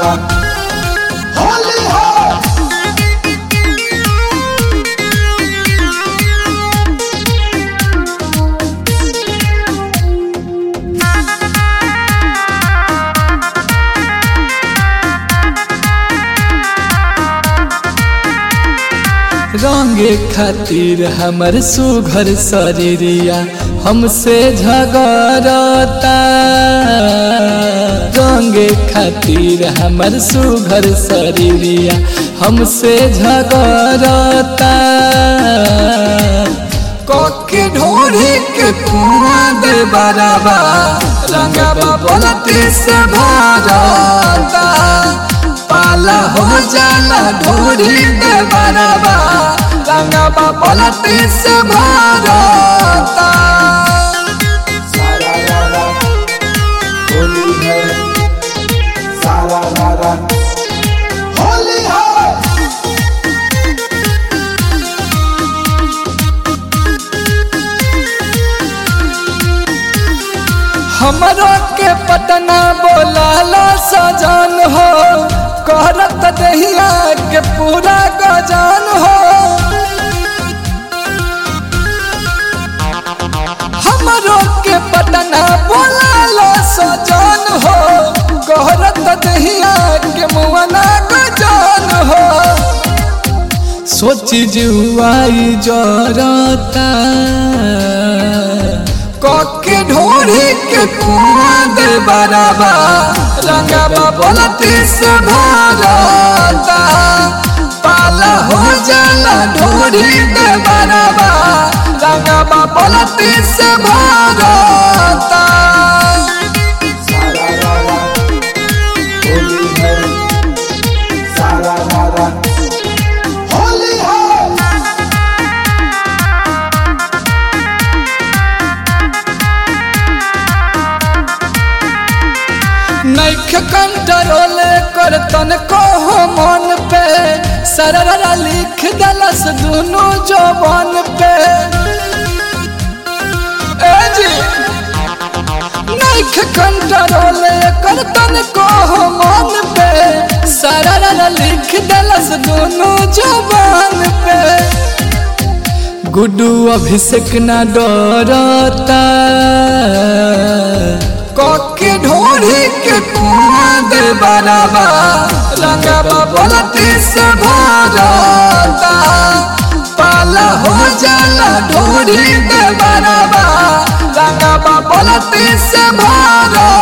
होली है रंगे खातिर हमर सुघर शरीरिया हमसे झगड़ता रंगे खातिर हमर सुघर शरीरिया हमसे झगड़ता कोके ढोढ़ी के कुआ दे बराबा रंगबा बोलती से भरता पाला हो जाला ढोरी दे बराबा रंगबा पलटी से भरता सारा रारा होली है सारा रारा होली है हमरो के पटना बोलाला सजन हो करत दहिया के पूरा गजान हो हमरो के पटना बोलाला सजन हो करत दहिया के मुआना गजान हो सोची जुआई जरता कके ढोरी के कुआ दे बराबा रंगबा बोलती से भरता पाला हो जाला ढोरी दे बराबा रंगबा बोलती से भरता सारा रारा होली है सारा रारा होली है नैख कंट्रोल कर तन को हो मन पे सररा लिख दलस दोनों जवान पे ए जी नैख कंट्रोल कर तन को हो मन पे सररा लिख दलस दोनों जवान पे गुड्डू अभिषेक न डरता कके ढोरी के कुआ दे बराबा रंगबा बोलती से भरता पाला हो जाला ढोरी दे बराबा रंगबा बोलती से भरता